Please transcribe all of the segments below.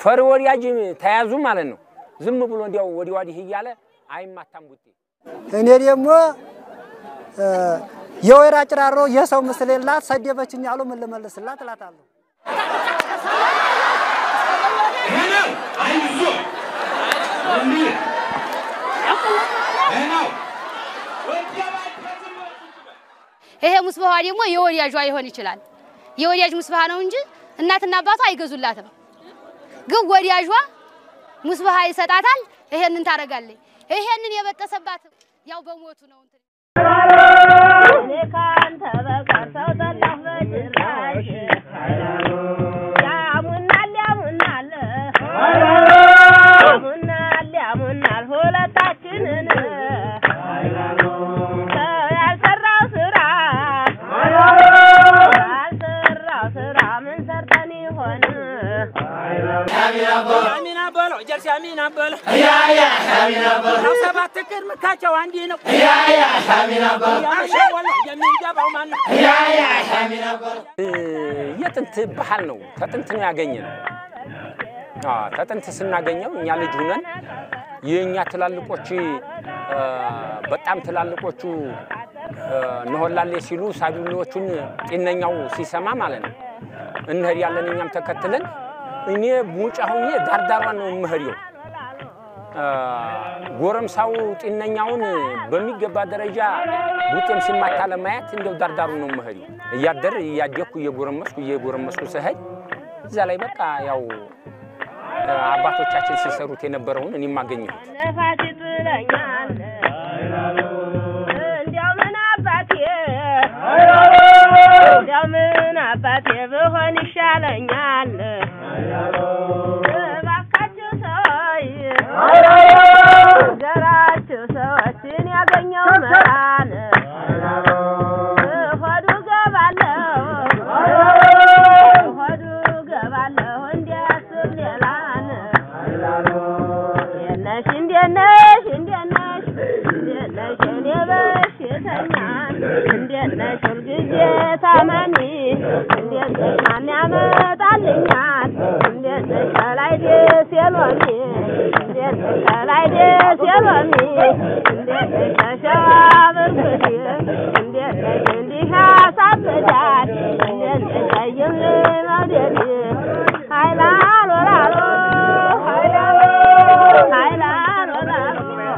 ፈሪ ወዲያጅ ተያዙ ማለት ነው። ዝም ብሎ እንዲያው ወዲህ ወዲህ እያለ አይማታም ቡጤ። እኔ ደግሞ የወይራ ጭራሮ የሰው ምስል የላት ሰደበችኝ ያሉ ምን ልመልስላት እላታለሁ። ይሄ ሙስባዋ ደግሞ የወዳጇ ሊሆን ይችላል። የወዳጅ ሙስባሃ ነው እንጂ እናትና አባቷ አይገዙላትም። ግን ወዳጇ ሙስባሃ ይሰጣታል። ይሄንን ታደርጋለች። ይሄንን የበጠሰባት ያው በሞቱ ነው እንትን እኔ ካንተ በቀር ሰው ጠላሁ በጭራሽ ያሙናል ያሙናል ያሙናል ያሙናል ሁለታችንን ሰው ያልሰራው ስራ ያልሰራው ስራ ምን ሰርተን ይሆን አሚና በሎ ጀርሲ አሚና በሎ ነው ሰባት እቅድ ምካቸው አንዲ ነው ያሸወለ የሚገባው ማን ነው? የጥንት ባህል ነው። ተጥንት ነው ያገኘ ነው። ተጥንት ስናገኘው እኛ ልጅ ሁነን የእኛ ትላልቆች እ፣ በጣም ትላልቆቹ እ፣ እንሆላሌ ሲሉ ሳቢሌዎቹን ጤነኛው ሲሰማ ማለት ነው እንሄድ ያለን እኛም ተከትለን እኔ ሙጫ ሁኜ ዳርዳሯን ነው የምሄደው። እ፣ ጎረምሳው ጤነኛውን በሚገባ ደረጃ ቡጤም ሲማታ ለማየት እንደው ዳርዳሩ ነው የምሄደው። እያደር እያደኩ እየጎረመስኩ እየጎረመስኩ ስሄድ እዛ ላይ በቃ ያው እ፣ አባቶቻችን ሲሰሩት የነበረውን እኔም አገኘሁት። ነፋስ ይጥለኛል እንዲያው ምን አባቴ እንዲያው ምን አባቴ ብሆን ይሻለኛል እባካችሁ ሰዎች ዘራችሁ ሰዎችን ያገኘው መራን ሆዱ ገባለሁ ሆዱ ገባለሁ እንዲያስብ ሌላን የነሽ እንዴት ነሽ እንዴት ነሽ እንዴት ነሽ እኔ በሽተኛ እንዴት ነሽ ሁልጊዜ ታመኒ እንዴት ነሽ ማን ያመጣልኛል እንዴት ነሽ ከላይ ደስ የሎሚ እንዴት ነሽ ከላይ ደስ የሎሚ እንዴት ነሽ ከሸዋ ብርኩቲ እንዴት ነሽ እንዲህ ያሳብዳል እንዴት ነሽ ቀይም መውደድ ሀይላሎ ላሎ ሀይላሎ ሀይላሎ ላሎ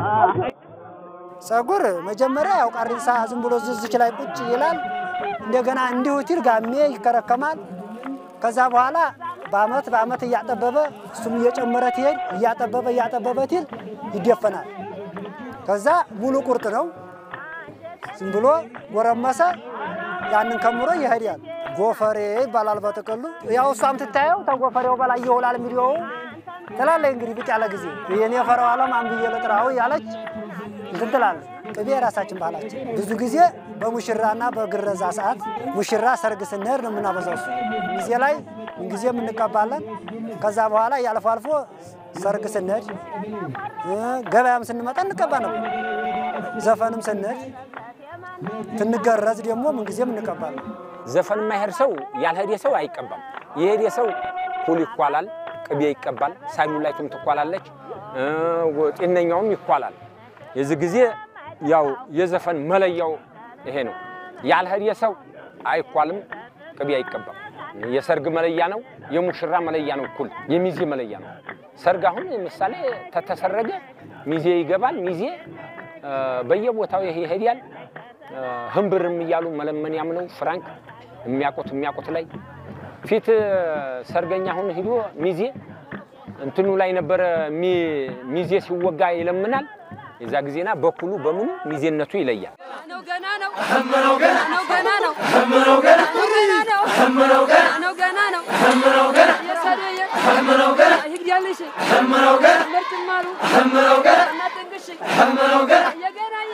ጸጉር መጀመሪያ ያው ቃሪንሳ ዝም ብሎ ዝዝች ላይ ቁጭ ይላል። እንደገና እንዲሁ ቲል ጋሜ ይከረከማል። ከዛ በኋላ በአመት በአመት እያጠበበ እሱም እየጨመረ ትሄድ እያጠበበ እያጠበበ ቲል ይደፈናል። ከዛ ሙሉ ቁርጥ ነው። ዝም ብሎ ጎረመሰ፣ ያንን ከምሮ ይሄዳል። ጎፈሬ ይባላል በጥቅሉ። ያው እሷም ትታየው ተጎፈሬው በላይ ይውላል ሚዲያው ትላለች። እንግዲህ ብቅ ያለ ጊዜ የኔ ፈረው ዓለም አንብዬ ልጥራው ያለች እንትን ትላለች። ቅቤ የራሳችን ባህላችን ብዙ ጊዜ በሙሽራና በግረዛ ሰዓት ሙሽራ ሰርግ ስንሄድ ነው የምናበዛው። እሱ ጊዜ ላይ ምንጊዜም እንቀባለን። ከዛ በኋላ ያልፎ አልፎ ሰርግ ስንሄድ እ፣ ገበያም ስንመጣ እንቀባ ነበር። ዘፈንም ስንሄድ ትንገረዝ ደግሞ ምንጊዜም እንቀባለን። ዘፈን የማይሄድ ሰው ያልሄደ ሰው አይቀባም። የሄደ ሰው ኩል ይኳላል፣ ቅቤ ይቀባል፣ ሳሚላይቱም ትኳላለች፣ እ፣ ጤነኛውም ይኳላል። የዚህ ጊዜ ያው የዘፈን መለያው ይሄ ነው። ያልሄደ ሰው አይኳልም፣ ቅቤ አይቀባም። የሰርግ መለያ ነው፣ የሙሽራ መለያ ነው፣ እኩል የሚዜ መለያ ነው። ሰርግ አሁን ምሳሌ ተተሰረገ ሚዜ ይገባል። ሚዜ እ፣ በየቦታው ይሄ ይሄዳል። እ፣ ህንብርም እያሉ መለመንያም ነው ፍራንክ የሚያውቁት የሚያውቁት ላይ ፊት ሰርገኛ አሁን ሂዶ ሚዜ እንትኑ ላይ ነበረ ሚ- ሚዜ ሲወጋ ይለምናል። የዛ ጊዜና በኩሉ በምኑ ሚዜነቱ ይለያል። ነው ገና ነው ነው ገና ነው ገና ነው ነው ገና ነው ነው ገና ነው የሰደየ ይግዳልሽ ምርትማሩ እናጥንቅሽ የገናየ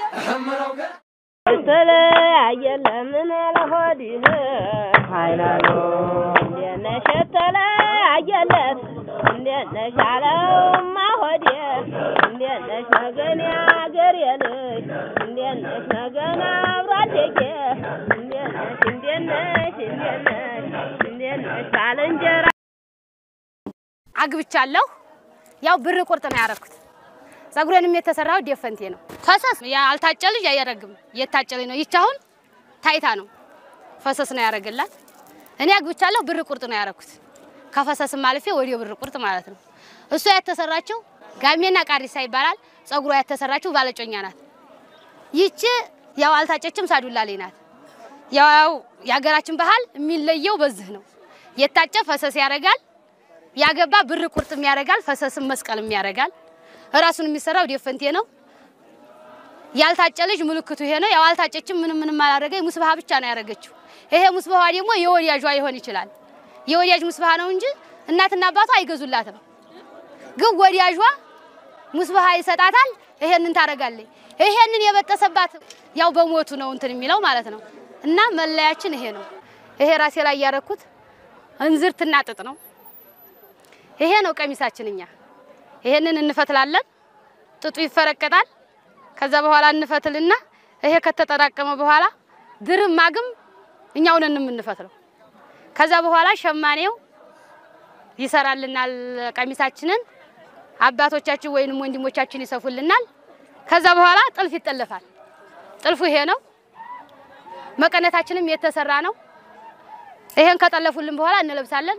የተለያየ ለምን ለሆድህ ኃይላሉ እንዴት ነሽ የተለያየለት እንዴት ነሽ አለውማ ሆዴ እንዴት ነሽ ነገን ያገር የልጅ እንዴት ነሽ ነገን አብሮ አደጌ እንዴት ነሽ እንዴት ነሽ እንዴት ነሽ እንዴት ነሽ ባልንጀራ አግብቻለሁ። ያው ብር ቁርጥ ነው ያደረኩት። ጸጉሬንም የተሰራው ዴፈንቴ ነው። ፈሰስ ያልታጨ ልጅ አይረግም። የታጨ ልጅ ነው። ይቺ አሁን ታይታ ነው ፈሰስ ነው ያደረገላት። እኔ አግብቻለሁ። ብር ቁርጥ ነው ያደረኩት። ከፈሰስም አልፌ ወዲያ ብር ቁርጥ ማለት ነው። እሷ የተሰራችው ጋሜና ቃሪሳ ይባላል። ጸጉሯ የተሰራችው ባለጮኛ ናት። ይቺ ያው አልታጨችም፣ ሳዱላ ላይ ናት። ያው የሀገራችን ባህል የሚለየው በዚህ ነው። የታጨ ፈሰስ ያደርጋል፣ ያገባ ብር ቁርጥም ያደርጋል፣ ፈሰስም መስቀልም ያደርጋል። እራሱን የሚሰራው ዴፈንቴ ነው። ያልታጨ ልጅ ምልክቱ ይሄ ነው። ያው አልታጨችም፣ ምንም ምንም አላደረገ ሙስባሃ ብቻ ነው ያደረገችው። ይሄ ሙስባሃ ደግሞ የወዲያጇ ይሆን ይችላል። የወዲያጅ ሙስባሃ ነው እንጂ እናትና አባቷ አይገዙላትም። ግን ወዲያጇ ሙስባሃ ይሰጣታል። ይሄንን ታደርጋለች። ይሄንን የበጠሰባት ያው በሞቱ ነው እንትን የሚለው ማለት ነው። እና መለያችን ይሄ ነው። ይሄ ራሴ ላይ ያረኩት እንዝርትና ጥጥ ነው። ይሄ ነው ቀሚሳችን። እኛ ይሄንን እንፈትላለን። ጥጡ ይፈረቀጣል። ከዛ በኋላ እንፈትልና ይሄ ከተጠራቀመ በኋላ ድርም ማግም እኛው ነን የምንፈትለው። ከዛ በኋላ ሸማኔው ይሰራልናል ቀሚሳችንን። አባቶቻችን ወይንም ወንድሞቻችን ይሰፉልናል። ከዛ በኋላ ጥልፍ ይጠለፋል። ጥልፉ ይሄ ነው። መቀነታችንም የተሰራ ነው። ይሄን ከጠለፉልን በኋላ እንለብሳለን።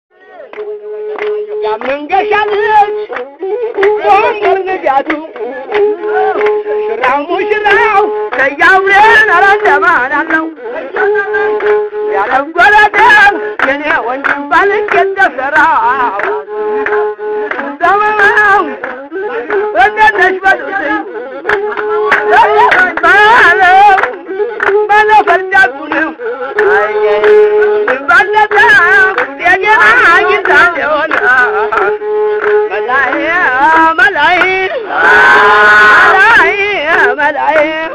ያመንገሻለች ወንበር ንጋቱ ሽራው ሙሽራው ከያውሬን አራንደማን አለው ያለጎረደም የኔ ወንድም ባልክ የተሰራው ዘመናው እንደነሽ በሉትኝ ባለው ባለፈርዳቱ ነው ባለታ የገና ጊታ ሆነ መላይ መላይ መላይ መላይ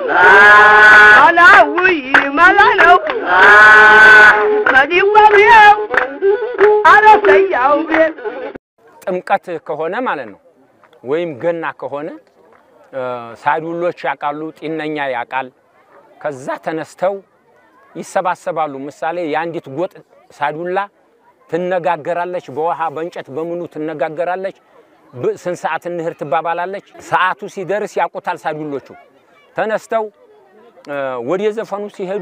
መላዊ መላ ነው መዲዋቤው አረሰያው ቤት ጥምቀት ከሆነ ማለት ነው ወይም ገና ከሆነ ሳዱሎች ያውቃሉ፣ ጢነኛ ያውቃል። ከዛ ተነስተው ይሰባሰባሉ። ምሳሌ የአንዲት ጎጥ ሳዱላ ትነጋገራለች፣ በውሃ በእንጨት በምኑ ትነጋገራለች። ብ- ስንት ሰዓት እንህር ትባባላለች። ሰዓቱ ሲደርስ ያውቁታል ሳዱሎቹ። ተነስተው እ፣ ወደ ዘፈኑ ሲሄዱ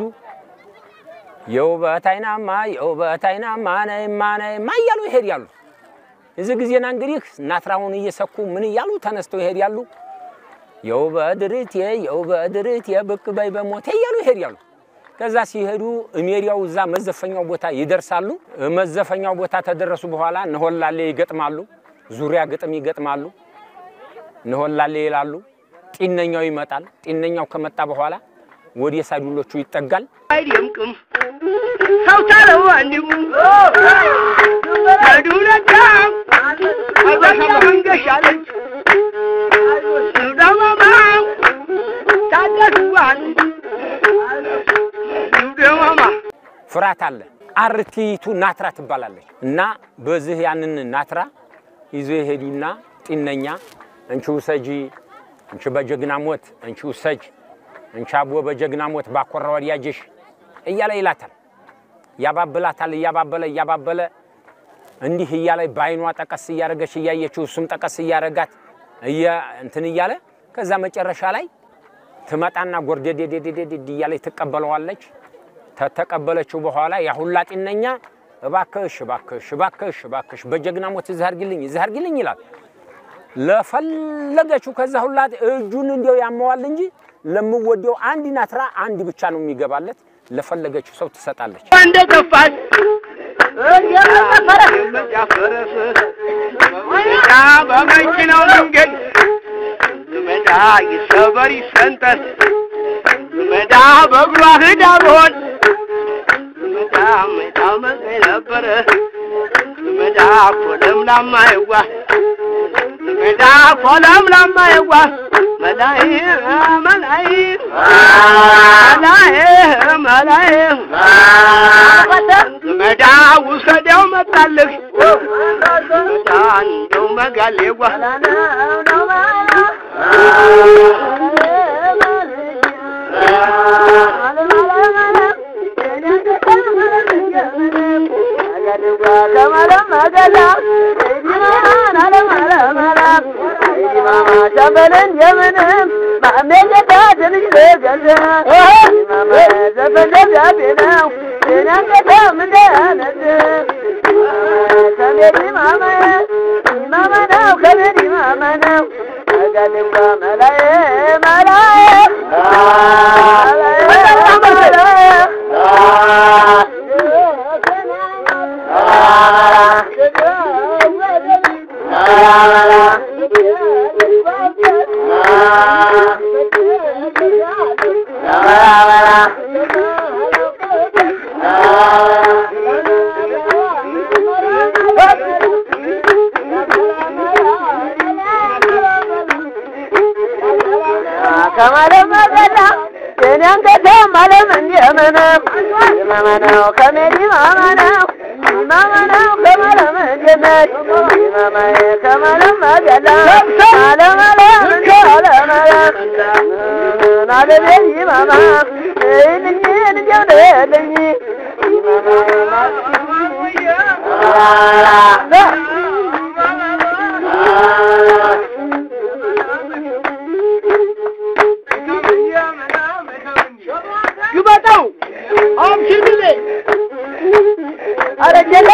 የውበት አይናማ የውበት አይናማ ነይማ ነይማ እያሉ ይሄዳሉ። እዚህ ጊዜና እንግዲህ ናትራውን እየሰኩ ምን እያሉ ተነስተው ይሄዳሉ። የውበት ድርቴ የውበት ድርቴ ብቅ በይ በሞቴ እያሉ ይሄዳሉ። ከዛ ሲሄዱ ሜሪያው እዛ መዘፈኛው ቦታ ይደርሳሉ። መዘፈኛው ቦታ ተደረሱ በኋላ ነሆላሌ ይገጥማሉ። ዙሪያ ግጥም ይገጥማሉ። ነሆላሌ ይላሉ። ጢነኛው ይመጣል። ጢነኛው ከመጣ በኋላ ወደ ሳዱሎቹ ይጠጋል። አይደምቅም ሰው ታለው ወንድሙ ከዱለታ አበሻ መንገሻለች ደማማ ታደሱዋል ደማማ ፍርሃት አለ። አርቲቱ ናትራ ትባላለች እና በዚህ ያንን ናትራ ይዞ የሄዱና ጢነኛ እንቺ ውሰጂ፣ እንቺ በጀግና ሞት፣ እንቺ ውሰጅ፣ እንቺ አቦ በጀግና ሞት ባኮራ ወዲያጅሽ እያለ ይላታል። ያባብላታል። እያባበለ እያባበለ እንዲህ እያለ በአይኗ ጠቀስ እያደረገች እያየችው እሱም ጠቀስ እያደረጋት እየ እንትን እያለ ከዛ መጨረሻ ላይ ትመጣና ጎርደዴዴዴዴ እያለች ትቀበለዋለች። ተተቀበለችው በኋላ ያ ሁላ ጢነኛ እባክሽ እባክሽ እባክሽ እባክሽ በጀግና ሞት እዚህ አድርጊልኝ እዚህ አድርጊልኝ ይላል። ለፈለገችው ከዛ ሁላ እጁን እንዲያው ያመዋል እንጂ ለምወደው አንድ ናትራ አንድ ብቻ ነው የሚገባለት። ለፈለገችው ሰው ትሰጣለች። እንደ ጠፋች የመጫፈረስ መጫ በመኪናው መንገድ መዳ ይሰበር ይሰንጠር መዳ በእግሯ ህዳ ብሆን መዳ መዳ መቀይ ነበረ መዳ ኮለምላማ የዋ መዳ ኮለምላማ የዋ መላይ መላይ መላይ መላይ መዳ ውሰደው መጣልህ መዳ እንደው መጋሌዋ መገላ ማማን አለም አለም አለም ሰይዲ ማማ ሸበልን የምንም ማሜጌታ ትንሽ ልገዛ ማማ ዘፈን ደብዳቤ ነው የኔን ከተም እንዳያነስ ከሜዲ ማማ ማማ ነው ከሜዲ ማማ ነው አጋልባ መላዬ መላዬ ከማለም መገዳ የኔን ከተም አለም እንደምንም ማማ ነው ከሜዲ ማማ ነው ማማ ነው ከማለም እንደነች ማማዬ ከማለም መገዳ አለም አለም እንደ አለም አለም አለቤ ማማ ይልኝ እንጀው ደልኝ ግበጠው አምሽግሌ አረጀለ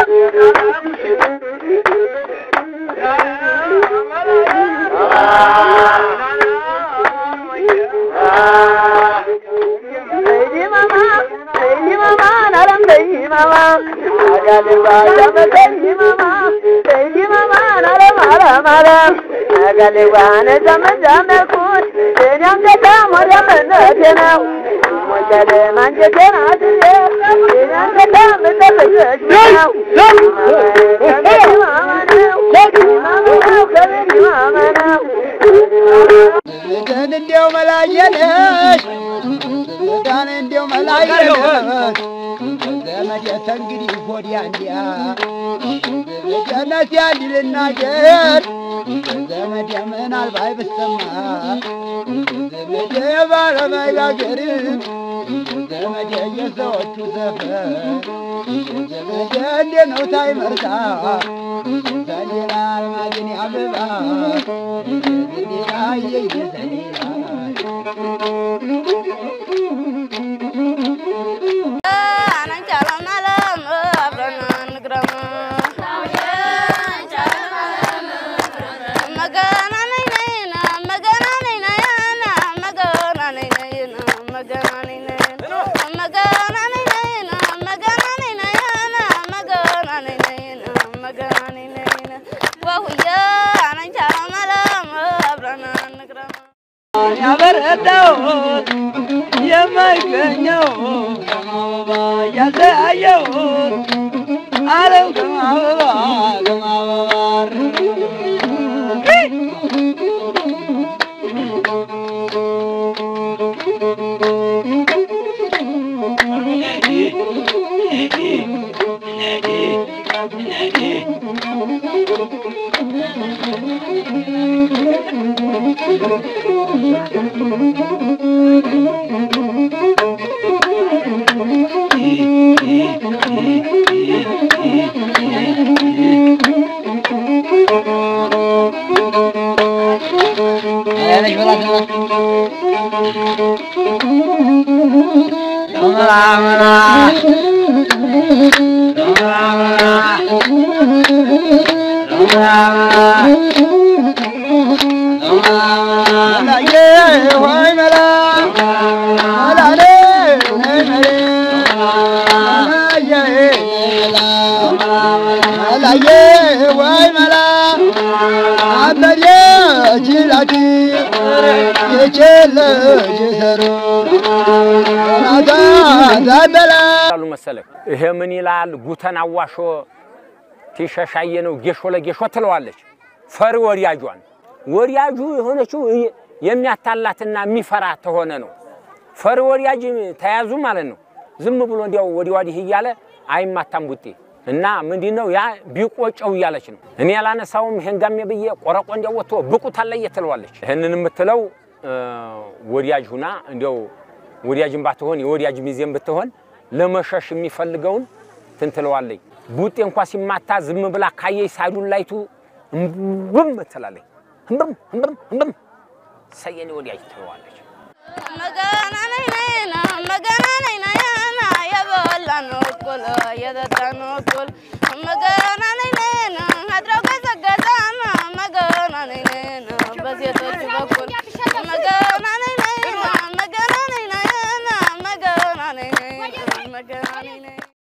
ሰይዲ ማማ ሰይዲ ማማ ናለም ሰይዲ ማማ አጋልባ ሸመሰይዲ ማማ ሰይዲ ማማ ናለም አለም አለም አጋልባ ነዘመዘመኩት የኔም ገዳም ወደ እምነቴ ነው ሞጨለ ማንጀቴን አስሬ የኔም ገዳም እጠብቅሽ ነው ከቤት ማማ ነው ማማ ነው ከቤት ማማ ነው ዘመዳን እንዲያው መላየነሽ ዘመዳን እንዲያው መላየነሽ ዘመድ ተንግዲህ ወዲያ እንዲያ ዘመድነት ያንድ ልናገር ዘመድ ምናልባት ብሰማ ዘመድ ባለመጋገር ዘመድ የሰዎቹ ሰፈር ዘመድ እንዴ ነው ታይመርታ ዘሌላ አልማዝን ያብባ ዘሌላ የየ ዘሌላ ያበረታው የማይገኘው ከማበባ ያለያየው አለም ከማበባ ከማበባር መላዬ ሆይ መላ መላሌ ነይ መሌ መላዬ መላዬ ወይ መላ አበዴ ጅላቲ የቼለች ሰሩ ናታ ዛበላ አሉ መሰለህ። ይሄ ምን ይላል? ጉተን አዋሾ ቲሸሻየ ነው ጌሾ ለጌሾ ትለዋለች። ፈሪ ወዲያጇን ወዲያጁ የሆነችው የሚያታላትና የሚፈራ ተሆነ ነው። ፈሪ ወዲያጅ ተያዙ ማለት ነው። ዝም ብሎ እንዲያው ወዲህ ወዲህ እያለ አይማታም ቡጤ እና ምንድን ነው ያ ቢቆጨው እያለች ነው። እኔ ያላነሳውም ይሄን ጋሜ ብዬ ቆረቆ እንዲያው ወጥቶ ብቁ ታለየ ትለዋለች። ይህንን የምትለው ወዲያጅ ሁና እንዲያው ወዲያጅን ባትሆን የወዲያጅ ሚዜም ብትሆን ለመሸሽ የሚፈልገውን ትንትለዋለኝ። ቡጤ እንኳ ሲማታ ዝም ብላ ካየይ ሳዱን ላይቱ እምብም ትላለች። እምብም እምብም እምብም ሰየኔ ወዲያ ትለዋለች። መገና ነይ ነይና መገና ነይ ነይና የበላነው እኩል የጠጣነው እኩል መገና ነይ ነይና አድረው ገዘገዛና መገና ነይ ነይና በሴቶች በኩል መገና ነይ ነይና መገና ነይ ነይና መገና ነይ ነይና መገና ነይ ነይና